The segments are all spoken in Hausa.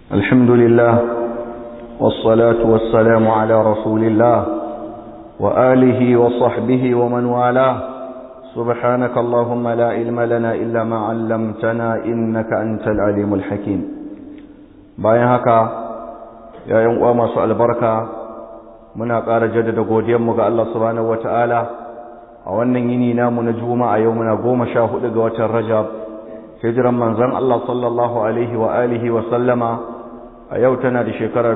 الحمد لله والصلاة والسلام على رسول الله وآله وصحبه ومن والاه سبحانك اللهم لا علم لنا إلا ما علمتنا إنك أنت العليم الحكيم bayan haka yayin uwa masu albarka muna ƙara jaddada godiyarmu ga Allah subhanahu wataala a wannan yini namu na juma'a yau muna goma sha hudu ga watan rajab hijiran manzon Allah sallallahu alaihi wa alihi wa sallama a yau tana da shekara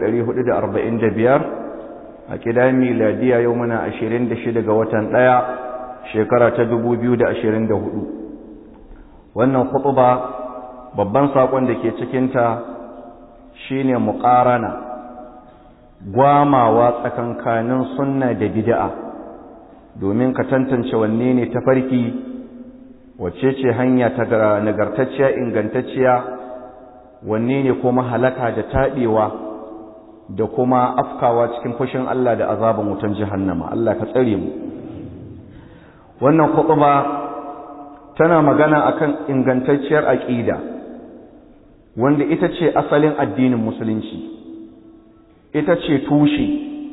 1445 a kidan miladiya yau muna 26 ga watan ɗaya shekara ta 2024 wannan khutba babban sakon da ke cikinta shine muqarana gwamawa tsakankanin sunna da bid'a domin ka tantance wanne ne tafarki wacce ce hanya ta nagartacciya ingantacciya wanne ne kuma halaka da taɗewa da kuma afkawa cikin fushin Allah da azaban wutan jahannama Allah ka tsare mu wannan khutba tana magana akan ingantacciyar aqida wanda ita ce asalin addinin musulunci ita ce tushe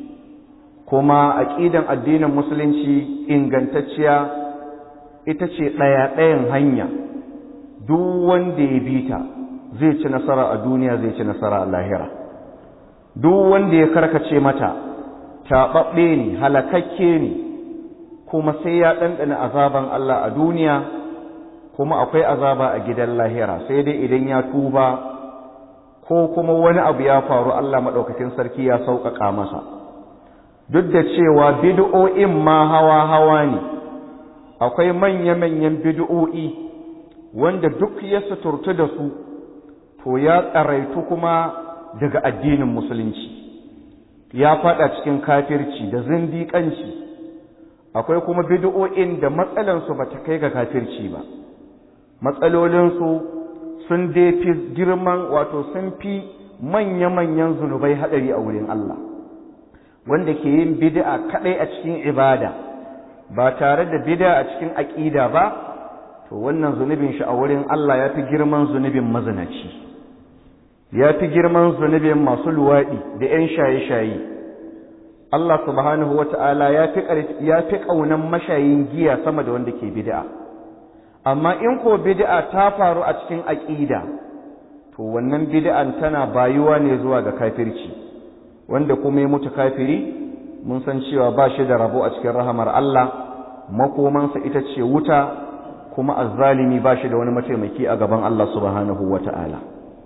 kuma aqidan addinin musulunci ingantacciya ita ce ɗaya-ɗayan hanya duk wanda ya bi ta zai ci nasara a duniya zai ci nasara a lahira duk wanda ya karkace mata taɓaɓɓe ne halakakke ne kuma sai ya ɗanɗana azaban Allah a duniya kuma akwai azaba a gidan lahira sai dai idan ya tuba ko kuma wani abu ya faru Allah maɗaukakin sarki ya sauƙaƙa masa duk da cewa bid'o'in ma hawa-hawa ne akwai manya-manyan bid'o'i wanda duk ya suturtu da su to ya tsaraitu kuma daga addinin musulunci ya fada cikin kafirci da zindiƙanci akwai kuma bid'o'in da matsalansu ba ta kai ga kafirci ba matsalolinsu sun dai fi girman wato sun fi manya-manyan zunubai haɗari a wurin Allah wanda ke yin bid'a kaɗai a cikin ibada ba tare da bid'a a cikin aƙida ba to wannan zunubin shi a wurin Allah ya fi girman zunubin mazinaci ya fi girman zunubin masu luwaɗi da ‘yan shaye-shaye. Allah subhanahu wa ta'ala ya fi ƙaunan mashayin giya sama da wanda ke bid'a. Amma in ko bid'a ta faru a cikin aƙida, to wannan bid'an tana bayuwa ne zuwa ga kafirci, wanda kuma ya mutu kafiri, mun san cewa ba shi da rabo a cikin rahamar Allah, makomansa ita ce wuta, kuma azzalimi ba shi da wani mataimaki a gaban Allah subhanahu wa ta'ala.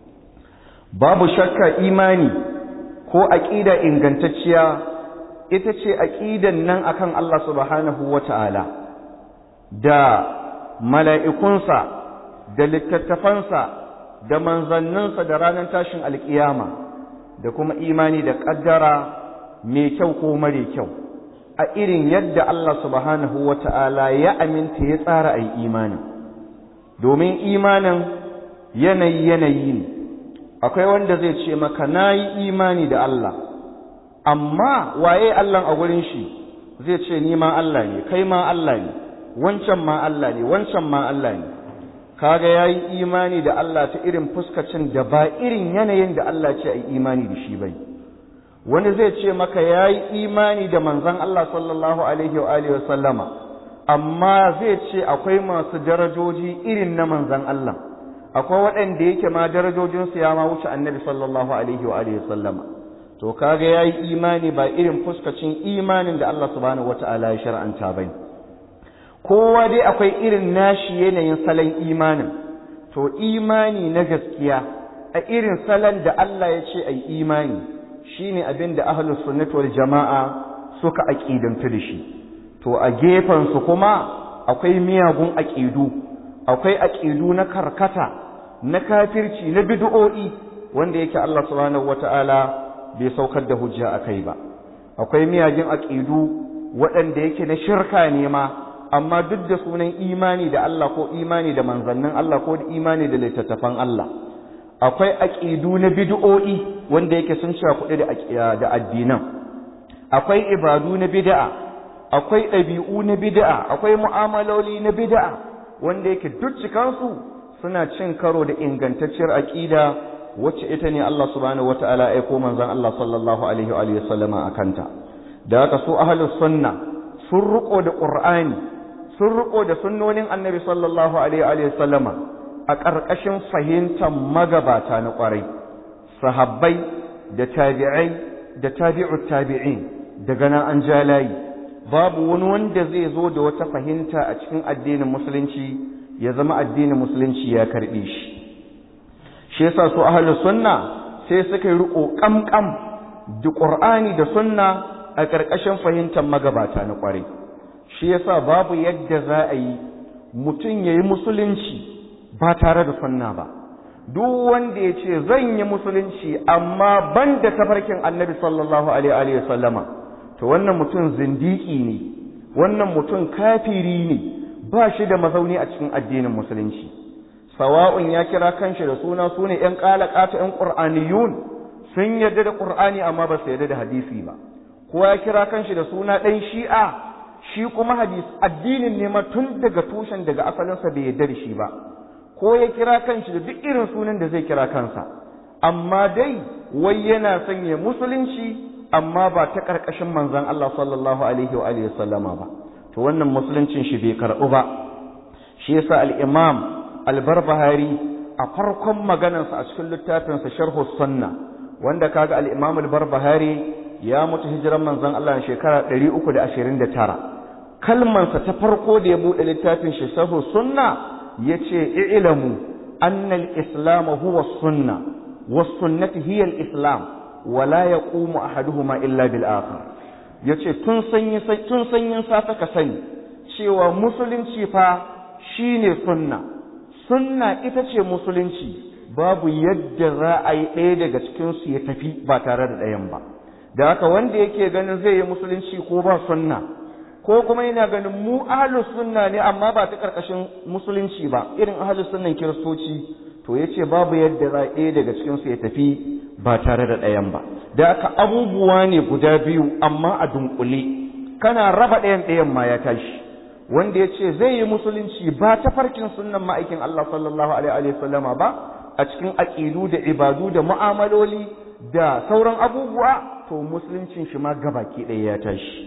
babu shakka imani ko aƙida ingantacciya ita ce aƙidan nan akan Allah subhanahu wata'ala da mala'ikunsa da littattafansa da manzanninsa da ranar tashin alƙiyama da kuma imani da ƙaddara mai kyau ko mare kyau a irin yadda Allah subhanahu wata'ala ya aminta ya tsara a yi imanin domin imanin yanayi yanayi ne akwai wanda zai ce maka na yi imani da Allah amma waye Allah a gurin shi zai ce ni ma Allah ne kai ma Allah ne wancan ma Allah ne wancan ma Allah ne kaga ya yi imani da Allah ta irin fuskacin da ba irin yanayin da Allah ce a yi imani da shi bai wani zai ce maka ya yi imani da manzon Allah sallallahu alaihi wa alihi wa sallama amma zai ce akwai masu darajoji irin na manzon Allah akwai waɗanda yake ma darajojinsu ya ma wuce annabi sallallahu alaihi wa alihi sallama to kaga yayi imani ba irin fuskacin imanin da Allah subhanahu wata'ala ya shar'anta bane kowa dai akwai irin nashi yanayin salon imanin to imani na gaskiya a irin salon da Allah ya ce ai imani shine abin da ahlus sunnah wal jama'a suka aqidantu da shi to a gefen su kuma akwai miyagun aqidu akwai aqidu na karkata na kafirci na bid'o'i wanda yake Allah subhanahu wata'ala bai saukar da hujja akai ba akwai miyagin aqidu waɗanda yake na shirka ne ma amma duk da sunan imani da Allah ko imani da manzannin Allah ko da imani da littattafan Allah akwai aqidu na bid'o'i wanda yake sun sha kuɗi da da addinan akwai ibadu na bid'a akwai ɗabi'u na bid'a akwai mu'amaloli na bid'a wanda yake duk cikansu suna cin karo da ingantacciyar aƙida wacce ita ne Allah subhanahu wata'ala ya aiko manzon Allah sallallahu alaihi wa alihi sallama akanta da haka su ahlus sunna sun riko da qur'ani sun riko da sunnonin annabi sallallahu alaihi wa alihi sallama a ƙarƙashin fahimtar magabata na ƙwarai sahabbai da tabi'ai da tabi'ut tabi'in daga nan an ja layi babu wani wanda zai zo da wata fahimta a cikin addinin musulunci ya zama addinin musulunci ya karɓe shi shi yasa su ahlus sunna sai suka yi riko kamkam da qur'ani da sunna a ƙarƙashin fahimtar magabata na ƙwarai shi yasa babu yadda za a yi mutum yayi musulunci ba tare da sunna ba duk wanda ya ce zan yi musulunci amma ban da tafarkin annabi sallallahu alaihi wa sallama to wannan mutum zindiki ne wannan mutum kafiri ne ba shi da mazauni a cikin addinin musulunci sawa'un ya kira kanshi da suna su ne ‘yan ƙalaƙata ‘yan ƙur'aniyun sun yarda da ƙur'ani amma ba su yarda da hadisi ba ko ya kira kanshi da suna ɗan shi'a shi kuma hadis addinin ne ma tun daga tushen daga asalinsa bai yarda da shi ba ko ya kira kanshi da duk irin sunan da zai kira kansa amma dai wai yana sanya musulunci amma ba ta ƙarƙashin manzon Allah sallallahu alaihi wa alihi sallama ba to wannan musuluncin shi bai karɓu ba shi yasa al-imam al-barbahari a farkon maganarsa a cikin littafinsa sharhu sunna wanda kaga al-imam al-barbahari ya mutu hijiran manzon Allah shekara 329 kalmansa ta farko da ya buɗe littafin shi sharhu sunna yace i'lamu anna al-islam huwa sunna was-sunnati hiya al-islam wa la yaqumu ahaduhuma illa bil akhar yace tun sanyi tun sanyin safa ka sani cewa musulunci fa shine sunna sunna ita ce musulunci babu yadda za a yi ɗaya daga cikin su ya tafi ba tare da ɗayan ba da haka wanda yake ganin zai yi musulunci ko ba sunna ko kuma yana ganin mu ahlus sunna ne amma ba ta karkashin musulunci ba irin ahlus sunnan kiristoci to yace babu yadda za ɗaya daga cikin su ya tafi ba tare da ɗayan ba da haka abubuwa ne guda biyu amma a dunkule kana raba ɗayan ɗayan ma ya tashi wanda ya ce zai yi musulunci ba ta farkin sunnan ma'aikin Allah sallallahu alaihi wa sallama ba a cikin aƙidu da ibadu da mu'amaloli da sauran abubuwa to musuluncin shi ma gabaki ɗaya ya tashi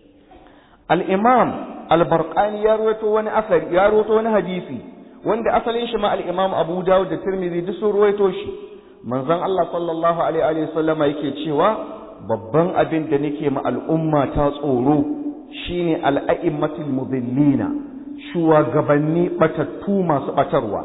al-imam al-barqani ya rawaito wani asari ya rawaito wani hadisi wanda asalin shi ma al-imam Abu Dawud da Tirmidhi duk sun rawaito shi manzon Allah sallallahu alaihi wa sallama yake cewa babban abin da nake ma al'umma ta tsoro shine al'a'immatul mudillina shugabanni batattu masu batarwa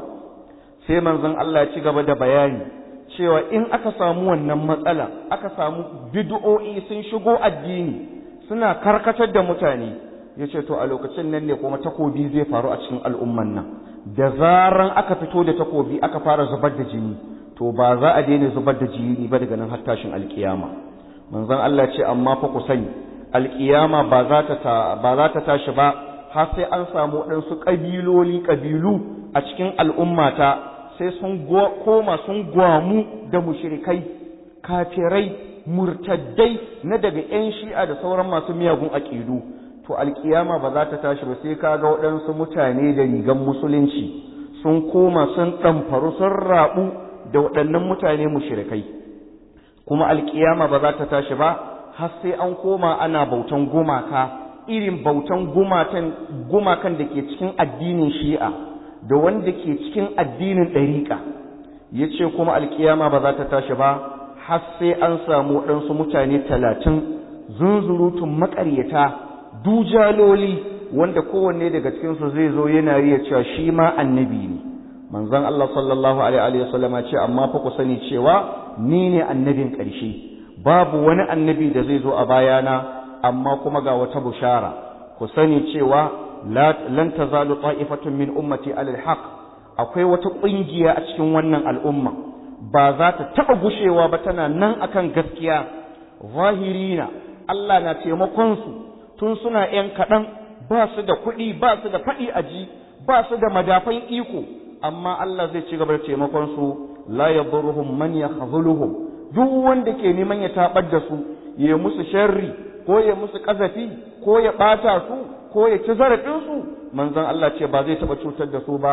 sai manzon Allah ya ci gaba da bayani cewa in aka samu wannan matsala aka samu bid'o'i sun shigo addini suna karkatar da mutane yace to a lokacin nan ne kuma takobi zai faru a cikin al'umman nan da zaran aka fito da takobi aka fara zubar da jini to ba za a daina zubar da jini ba daga nan har tashin alkiyama manzon Allah ce amma fa ku sani alkiyama ba za ta ba za ta tashi ba har sai an samu waɗansu ƙabiloli ƙabilu a cikin al'ummata sai sun koma sun gwamu da mushrikai kafirai murtaddai na daga 'yan shi'a da sauran masu miyagun aƙidu to alkiyama ba za ta tashi ba sai kaga waɗansu mutane da rigan musulunci sun koma sun ɗamfaru sun raɓu da waɗannan mutane mushrikai kuma alkiyama ba za ta tashi ba har sai an koma ana bautan gumaka irin bautan gumakan da ke cikin addinin shi'a da wanda ke cikin addinin ɗariƙa ya ce kuma alkiyama ba za ta tashi ba har sai an samu waɗansu mutane talatin zunzurutun maƙaryata dujaloli wanda kowanne daga cikinsu zai zo yana riya cewa shi ma annabi ne manzon Allah sallallahu alaihi wa sallama ce amma fa ku sani cewa ni ne annabin ƙarshe babu wani annabi da zai zo a bayana amma kuma ga wata bushara ku sani cewa lan tazalu ta'ifatun min ummati alal haqq akwai wata ƙungiya a cikin wannan al'umma ba za ta taɓa gushewa ba tana nan akan gaskiya zahirina Allah na taimakon su tun suna ‘yan kaɗan ba su da kuɗi ba su da faɗi aji ba su da madafan iko amma Allah zai ci gaba da taimakon su la yadurruhum man yakhzuluhum duk wanda ke neman ya tabar da su ya musu sharri ko ya musu kazafi ko ya bata su ko ya ci zarafin su manzon Allah ce ba zai taba cutar da su ba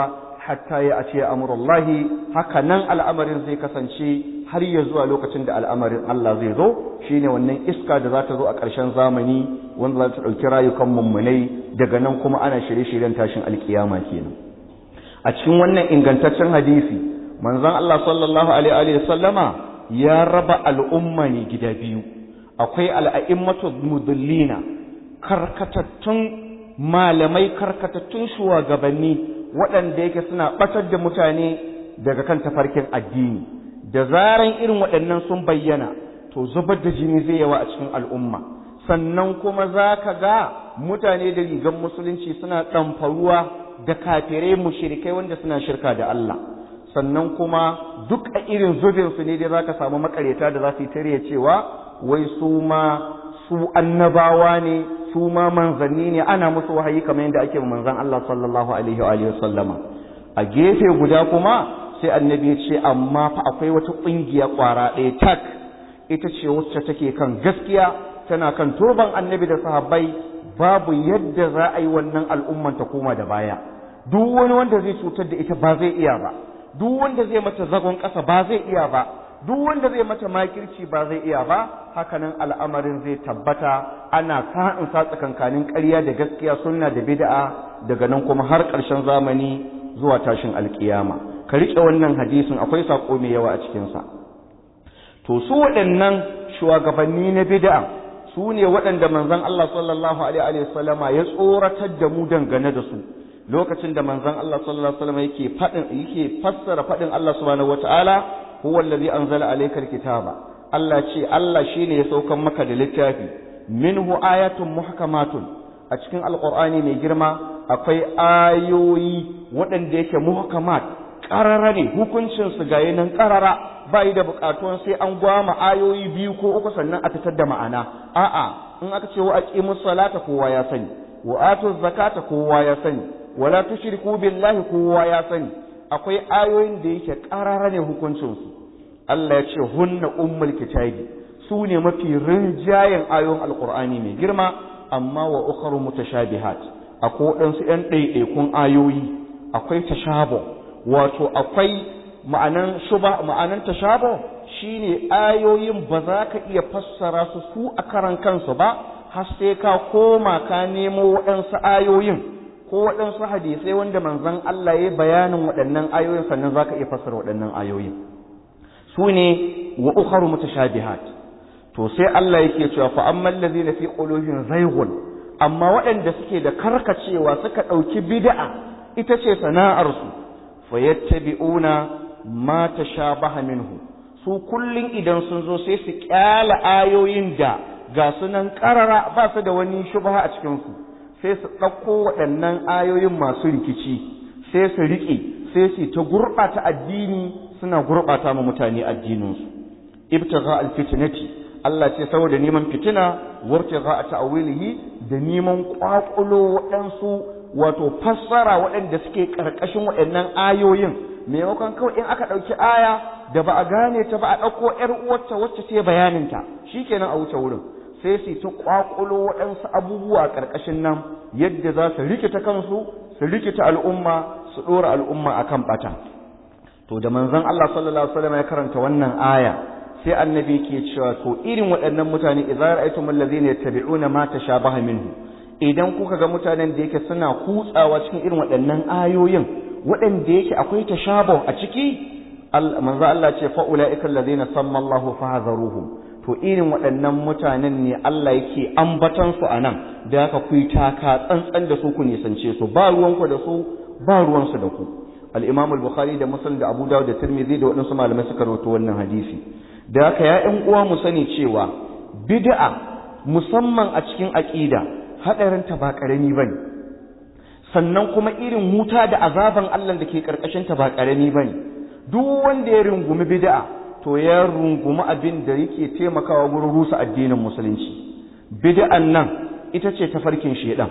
hatta ya ace amurullahi haka nan al'amarin zai kasance har ya zuwa lokacin da al'amarin Allah zai zo shine wannan iska da za ta zo a ƙarshen zamani wanda za ta ɗauki rayukan mummunai daga nan kuma ana shirye-shiryen tashin alkiyama kenan a cikin wannan ingantaccen hadisi manzon Allah sallallahu alaihi wa sallama ya raba al'umma ne gida biyu akwai al'a'immatu mudallina karkatattun malamai karkatattun shugabanni waɗanda yake suna ɓatar da mutane daga kan tafarkin addini da zaran irin waɗannan sun bayyana to zubar da jini zai yawa a cikin al'umma sannan kuma za ka ga mutane da rigan musulunci suna ɗamfaruwa da kafirai mushrikai wanda suna shirka da Allah sannan kuma duk a irin zubinsu ne dai za ka samu makareta da za su yi tare cewa wai su ma su annabawa ne su ma manzanni ne ana musu wahayi kamar yadda ake manzan Allah sallallahu alaihi wa alihi sallama a gefe guda kuma sai annabi ya ce amma fa akwai wata kungiya kwara ɗaya tak ita ce wacce take kan gaskiya tana kan turban annabi da sahabbai babu yadda za a yi wannan al'umman ta koma da baya duk wani wanda zai cutar da ita ba zai iya ba duk wanda zai mata zagon ƙasa ba zai iya ba duk wanda zai mata makirci ba zai iya ba hakanan al'amarin zai tabbata ana sa'in sa tsakankanin ƙarya da gaskiya sunna da bid'a daga nan kuma har ƙarshen zamani zuwa tashin alkiyama ka riƙe wannan hadisin akwai saƙo mai yawa a cikinsa to su waɗannan shugabanni na bid'a su ne waɗanda manzon Allah sallallahu alaihi wasallama ya tsoratar da mu dangane da su lokacin da manzon Allah sallallahu alaihi wasallam yake faɗin yake fassara faɗin Allah subhanahu wataala huwa allazi anzala alayka alkitaba Allah ce Allah shine ya saukan maka da littafi minhu ayatun muhkamatun a cikin alqur'ani mai girma akwai ayoyi waɗanda yake muhkamat qarara ne hukuncin su ga yanan qarara bai da buƙatuwan sai an gwama ayoyi biyu ko uku sannan a fitar da ma'ana a'a in aka ce wa aqimus salata kowa ya sani wa atuz zakata kowa ya sani wala tushriku billahi kowa ya sani akwai ayoyin da yake ƙarara ne hukuncinsu Allah ya ce hunna ummul kitabi su ne mafi rinjayen ayoyin alqur'ani mai girma amma wa ukharu mutashabihat akwai waɗansu ƴan ɗaiɗaikun ayoyi akwai tashabo wato akwai ma'anan shuba ma'anan tashabo shine ayoyin ba za ka iya fassara su su a karan kansu ba har sai ka koma ka nemo waɗansu ayoyin ko waɗansu hadisai wanda manzon Allah ya bayanin waɗannan ayoyin sannan zaka iya fassara waɗannan ayoyin su ne wa ukharu mutashabihat to sai Allah yake cewa fa ammal ladina fi qulubihim zayghun amma waɗanda suke da karkacewa suka ɗauki bid'a ita ce sana'ar su fayattabi'una ma tashabaha minhu su kullun idan sun zo sai su kyala ayoyin da ga sunan karara ba su da wani shubha a cikin su sai su ɗauko waɗannan ayoyin masu rikici sai su riƙe sai su ta gurɓata addini suna gurɓata ma mutane addininsu ibtigha alfitnati Allah ce saboda neman fitina wartigha ta'wilihi da neman kwakulo waɗansu wato fassara waɗanda suke ƙarƙashin waɗannan ayoyin maimakon kawai in aka ɗauki aya da ba a gane ta ba a ɗauko ƴar uwarta wacce ce bayaninta shikenan a wuce wurin sai su ta kwakulo waɗansu abubuwa a ƙarƙashin nan yadda za su rikita kansu su rikita al'umma su ɗora al'umma a kan ɓata to da manzon Allah sallallahu alaihi wasallam ya karanta wannan aya sai annabi ke cewa to irin waɗannan mutane idza ra'aytum allazina yattabi'una ma tashabaha minhu idan kuka ga mutanen da yake suna kutsawa cikin irin waɗannan ayoyin waɗanda yake akwai tashabuh a ciki manzo Allah ce fa ulaika allazina samma Allahu fahadharuhum to irin waɗannan mutanen ne Allah yake ambatan su anan da haka ku taka tsantsan da su ku nisance su ba ruwanku da su ba ruwansu da ku al-Imam al-Bukhari da Muslim da Abu Dawud da Tirmidhi da waɗansu malamai suka rawaito wannan hadisi da haka ya ƴan uwa mu sani cewa bid'a musamman a cikin aqida hadarin ta ba karami bane sannan kuma irin wuta da azaban Allah da ke karkashin ta ba karami bane duk wanda ya rungumi bid'a to ya rungumi abin da yake taimakawa gurin rusa addinin musulunci bid'an nan ita ce tafarkin shedan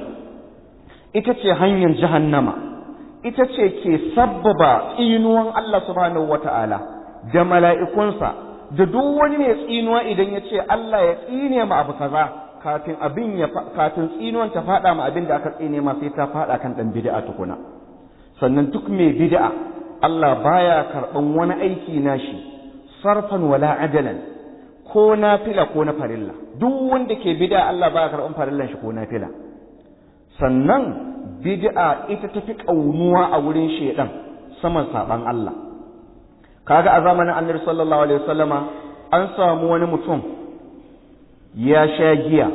ita ce hanyar jahannama ita ce ke sabbaba tsinuwan Allah subhanahu wata'ala da mala'ikunsa da duk wani mai tsinuwa idan ya ce Allah ya tsine ma abu kaza kafin abin ya kafin tsinuwan ta fada ma abin da aka tsine ma sai ta fada kan dan bid'a tukuna sannan duk mai bid'a Allah baya karɓan wani aiki nashi sarfan wala adalan ko nafila ko na farilla duk wanda ke bid'a Allah baya karɓan farillan shi ko nafila sannan bid'a ita tafi kaunuwa a wurin shedan saman saban Allah kaga a zamanin Annabi sallallahu alaihi wasallama an samu wani mutum ya sha giya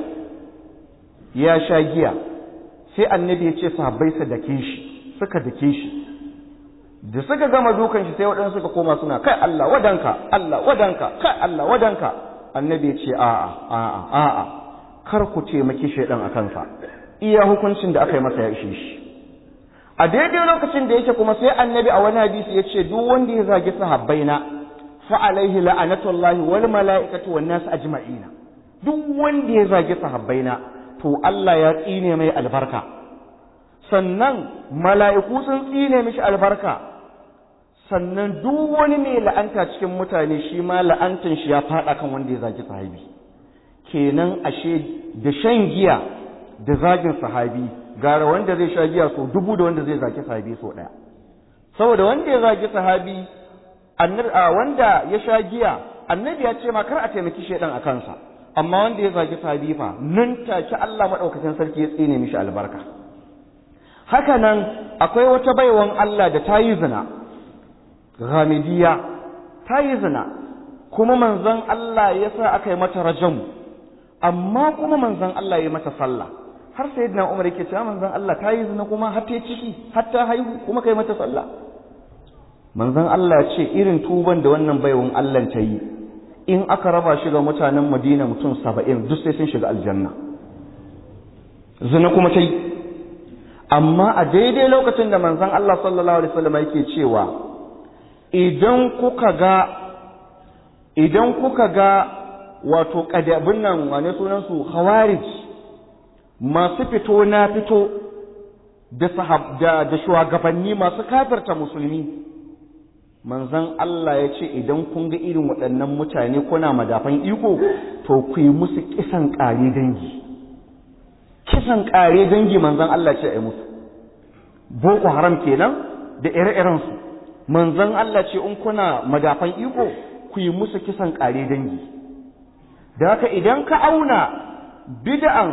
ya sha giya sai annabi ya ce sahabbai su dake shi suka dake shi da suka gama dukan shi sai waɗansu suka koma suna kai Allah wadanka Allah wadanka kai Allah wadanka annabi ya ce a'a a'a a'a kar ku taimaki shaidan a kansa iya hukuncin da aka yi masa ya ishe shi a daidai lokacin da yake kuma sai annabi a wani hadisi ya ce duk wanda ya zagi sahabbaina fa alaihi la'anatullahi wal mala'ikatu wan nas ajma'ina duk wanda ya zagi sahabbaina to Allah ya tsine mai albarka sannan mala'iku sun tsine mishi albarka sannan duk wani mai la'anta cikin mutane shi ma la'antan shi ya faɗa kan wanda ya zagi sahabi kenan ashe da shan giya da zagin sahabi gara wanda zai sha giya so dubu da wanda zai zagi sahabi so ɗaya saboda wanda ya zagi sahabi wanda ya sha giya annabi ya ce ma kar a taimaki shaidan a kansa amma wanda ya zagi sahabi fa nan take Allah madaukakin sarki ya tsine mishi albarka haka nan akwai wata baiwan Allah da ta yi zina ghamidiyya ta yi zina kuma manzon Allah ya sa aka yi mata rajam amma kuma manzon Allah ya yi mata sallah har sayyidina Umar yake cewa manzon Allah ta yi zina kuma har ta ciki har ta haihu kuma kai mata sallah manzon Allah ya ce irin tuban da wannan baiwan Allah ta yi in aka raba shi ga mutanen Madina mutum saba'in duk sai sun shiga aljanna zina kuma ta yi amma a daidai lokacin da manzon Allah sallallahu alaihi wasallam yake cewa idan kuka ga idan kuka ga wato kadabin nan wane sunan su khawarij masu fito na fito da sahab da, da shugabanni masu kafirta musulmi manzon Allah ya ce idan kun ga irin waɗannan mutane kuna madafan iko to ku yi musu kisan ƙare dangi kisan ƙare dangi manzon Allah ce a yi musu boko haram kenan da ire-irensu manzon Allah ce in kuna madafan iko ku yi musu kisan ƙare dangi da haka idan ka auna bid'an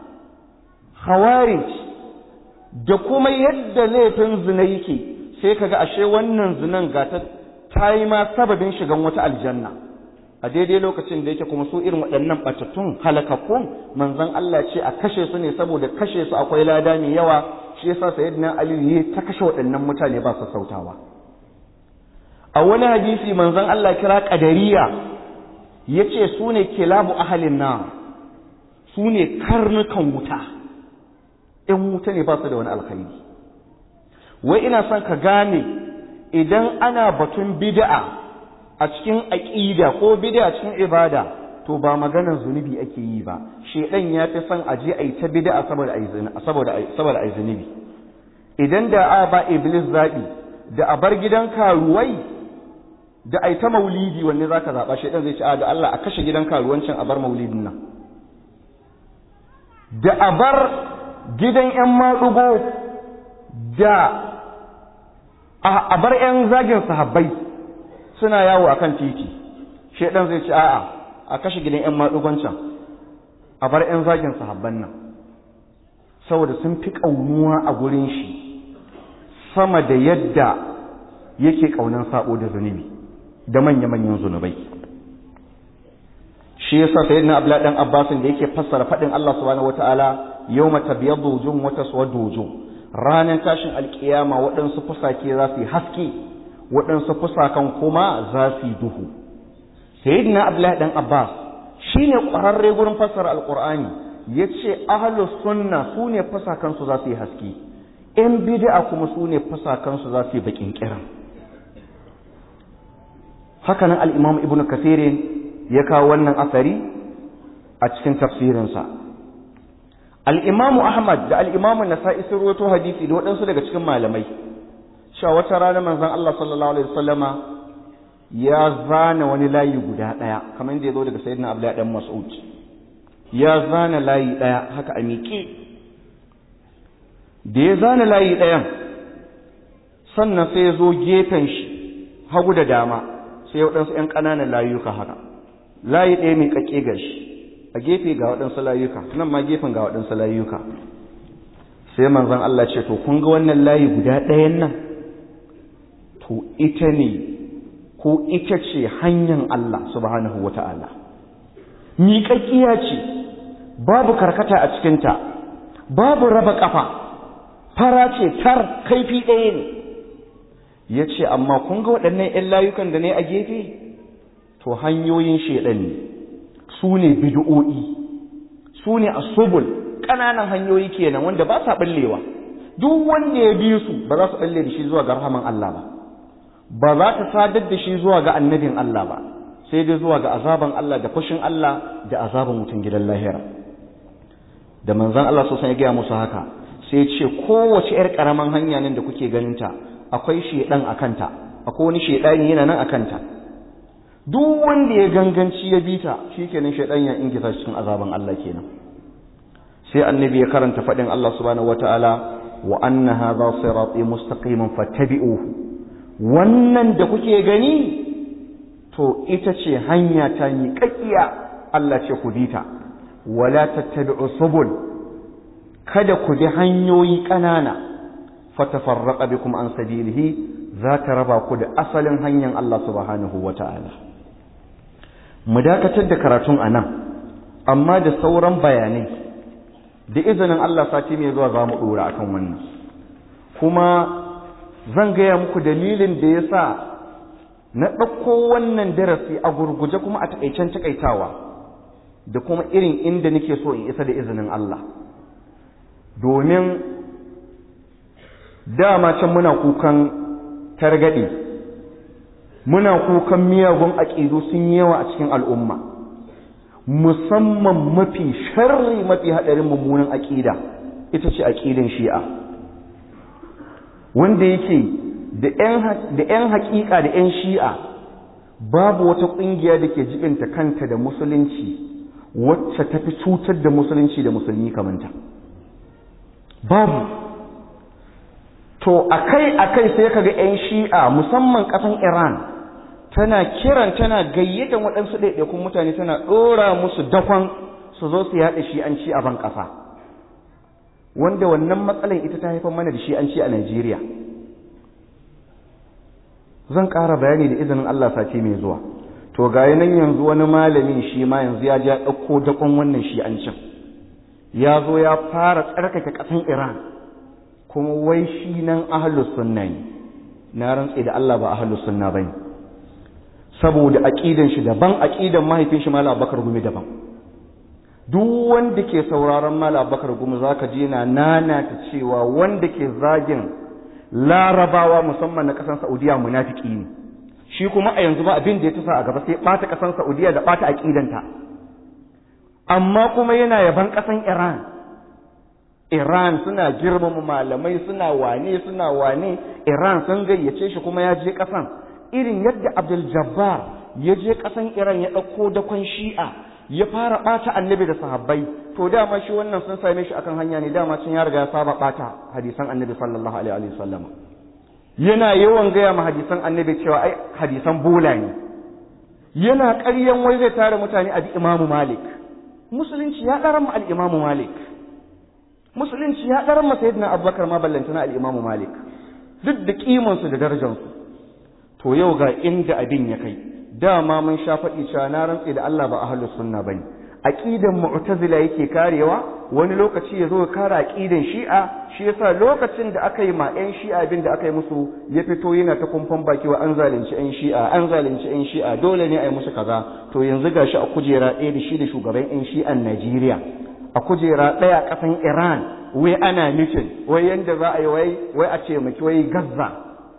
khawarij da kuma yadda laifin zina yake sai kaga ashe wannan zinan ga ta ta yi ma sababin shigan wata aljanna a daidai lokacin da yake kuma su irin waɗannan ɓatattun halakakkun manzon Allah ce a kashe su ne saboda kashe su akwai lada mai yawa shi yasa sayyidina Ali ya ta kashe waɗannan mutane ba su sautawa a wani hadisi manzon Allah kira qadariya yace su ne kilabu ahalin nar su ne karnukan wuta ɗan wuta ne ba su da wani alkhairi wai ina son ka gane idan ana batun bid'a a cikin aqida ko bid'a cikin ibada to ba maganar zunubi ake yi ba shedan ya fi son aje ayi ta bid'a saboda ayi saboda saboda ayi zunubi idan da a ba iblis zabi da a bar gidan karuwai da ai ta maulidi wanne zaka zaba shedan zai ce a da Allah a kashe gidan karuwancin a bar maulidin nan da a bar gidan yan madugo da a bar yan zagin sahabbai suna yawo akan titi shedan zai ce a'a a kashe gidan yan madugon can a bar yan zagin sahabban nan saboda sun fi kaunuwa a gurin shi sama da yadda yake kaunan sabo da zunubi da manya-manyan zunubai shi yasa sayyidina abdullahi dan abbasin da yake fassara fadin Allah subhanahu wataala yawma tabyaddu wujuhum wa taswaddu wujuh ranar tashin alkiyama waɗansu fusake za su yi haske waɗansu fusakan kuma za su yi duhu sayyidina abdullahi dan abbas shine ƙwararre gurin fassara alqur'ani yace ahlus sunna sune fusakan su za su yi haske in bid'a kuma sune fusakan su za su yi bakin kiran haka nan al-imam ibnu kathirin ya kawo wannan asari a cikin tafsirinsa al'imamu ahmad da al'imamu nasa'i sun ruwato hadisi da waɗansu daga cikin malamai cewa wata rana manzon Allah sallallahu alaihi wasallama ya zana wani layi guda ɗaya kamar yadda ya zo daga sayyidina abdullahi dan mas'ud ya zana layi ɗaya haka a miƙe da ya zana layi ɗayan sannan sai ya zo gefen shi hagu da dama sai ya waɗansu ‘yan ƙananan layuka haka layi ɗaya mai ƙaƙe ga shi a gefe ga waɗansu layuka nan ma gefen ga waɗansu layuka sai manzon Allah ce to kun ga wannan layi guda ɗayan nan to ita ne ko ita ce hanyar Allah subhanahu wa ta'ala miƙaƙƙiya ce babu karkata a cikinta babu raba ƙafa fara ce tar kaifi ɗaya ne ya ce amma kun ga waɗannan ‘yan layukan da ne a gefe to hanyoyin shaiɗan ne su ne bid'o'i su ne asubul ƙananan hanyoyi kenan wanda ba sa ɓallewa duk wanda ya bi su ba za su ɓalle da shi zuwa ga rahaman Allah ba ba za ta sadar da shi zuwa ga annabin Allah ba sai dai zuwa ga azaban Allah da fushin Allah da azaban mutum gidan lahira da manzon Allah sosan ya gaya musu haka sai ce kowace ‘yar ƙaramin hanya nan da kuke ganinta akwai shaiɗan a kanta akwai wani shaiɗani yana nan a kanta duk wanda ya ganganci ya bita shi kenan shaiɗan ya ingisa cikin azaban Allah kenan sai annabi ya karanta faɗin Allah subhanahu wataala wa anna hadha sirati mustaqiman fattabi'uhu wannan da kuke gani to ita ce hanya ta miƙaƙiya Allah ce ku bita wala tattabi'u subul kada ku bi hanyoyi ƙanana fatafarraqa bikum an sabilihi za ta raba ku da asalin hanyar Allah subhanahu wata'ala mu dakatar da karatun anan amma da sauran bayanai da izinin Allah sati mai zuwa za mu dora akan wannan kuma zan gaya muku dalilin da ya sa na ɗauko wannan darasi a gurguje kuma a taƙaicen taƙaitawa da kuma irin inda nake so in isa da izinin Allah domin dama can muna kukan targaɗe muna kukan miyagun aƙidu sun yi yawa a cikin al'umma musamman mafi sharri mafi haɗarin mummunan aƙida ita ce aƙidan shi'a wanda yake da ‘yan haƙiƙa da ‘yan shi'a babu wata ƙungiya da ke jibinta kanta da musulunci wacce ta fi cutar da musulunci da musulmi kamanta babu to akai-akai sai kaga 'yan shi'a musamman ƙasan iran tana kiran tana gayyatan waɗansu ɗaiɗaikun mutane tana ɗora musu dakon su zo su yaɗa shi'anci a ban ƙasa wanda wannan matsalan ita ta haifar mana da shi'anci a najeriya zan ƙara bayani da izinin allah sati mai zuwa to ga nan yanzu wani malamin shi ma yanzu ya ja ɗauko dakon wannan shi'ancin ya zo ya fara tsarkake ƙasan iran kuma wai shi nan ahlus sunna ne na rantse da Allah ba ahlus sunna bane saboda aqidan shi daban aqidan mahaifin shi Malam Abubakar Gumi daban duk wanda ke sauraron Malam Abubakar Gumi zaka ji yana nana ta cewa wanda ke zagin larabawa musamman na kasan Saudiya munafiki ne shi kuma a yanzu ba abin da ya tasa a gaba sai bata kasan Saudiya da bata aqidanta amma kuma yana yaban kasan Iran Iran suna girmama malamai suna wane suna wane Iran sun gayyace shi kuma ya je ƙasan irin yadda Abdul Jabbar ya je ƙasan Iran ya ɗauko dakon Shi'a ya fara ɓata annabi da sahabbai to dama shi wannan sun same shi akan hanya ne dama cin ya riga ya saba ɓata hadisan annabi sallallahu alaihi wa sallam yana yawan gaya ma hadisan annabi cewa ai hadisan bola ne yana ƙaryan wai zai tare mutane a bi Imamu Malik musulunci ya ɗaran mu al-Imamu Malik musulunci ya ɗarar masa yadda abubakar ma ballantana al'imamu malik duk da ƙimansu da darajansu to yau ga inda abin ya kai dama mun sha faɗi cewa na rantse da Allah ba ahlus sunna bane aqidan mu'tazila yake karewa wani lokaci ya zo ya kare aqidan shi'a shi yasa lokacin da aka yi ma ƴan shi'a abin da aka yi musu ya fito yana ta kumfan baki wa an zalunci ƴan shi'a an zalunci ƴan shi'a dole ne a yi musu kaza to yanzu gashi a kujera ɗaya da shi da shugaban ƴan shi'an Najeriya a kujera ɗaya ƙasan Iran wai ana mitin wai yanda za a yi wai wai a ce maki wai Gaza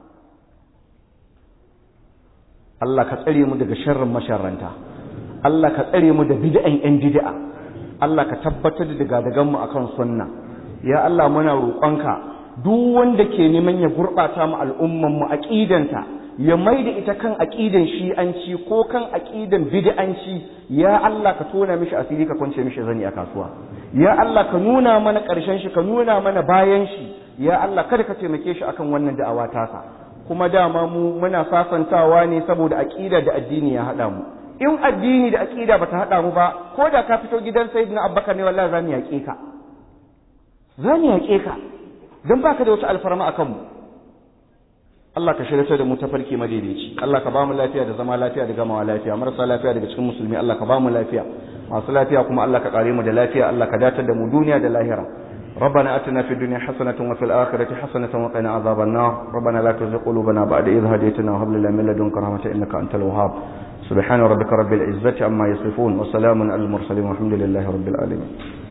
Allah ka tsare mu daga sharrin masharranta Allah ka tsare mu da bid'an yan bid'a Allah ka tabbatar da daga mu akan sunna ya Allah muna roƙonka duk wanda ke neman ya gurɓata mu al'umman mu aqidanta ya maida ita kan aqidan shi'anci ko kan aqidan bid'anci ya Allah ka tona mishi asiri ka kwance mishi zani a kasuwa ya Allah ka nuna mana ƙarshen shi ka nuna mana bayan shi ya Allah kada ka taimake shi akan wannan da'awa tasa kuma dama mu muna sasantawa ne saboda aqida da addini ya hada mu in addini da aqida bata hada mu ba ko da ka fito gidan sayyidina abubakar ne wallahi zamu yaƙe ka zamu yaƙe ka dan baka da wata alfarma akan mu Allah ka shirya da mu ta farki madaidaici Allah ka ba mu lafiya da zama lafiya da gamawa lafiya marasa lafiya daga cikin musulmi Allah ka ba mu lafiya masu lafiya kuma Allah ka kare mu da lafiya Allah ka datar da mu duniya da lahira ربنا اتنا في الدنيا حسنه وفي الاخره حسنه وقنا عذاب النار ربنا لا تزغ قلوبنا بعد إذ هديتنا وهب لنا من لدنك رحمه انك انت الوهاب سبحان ربك رب العزه عما يصفون وسلام على المرسلين والحمد لله رب العالمين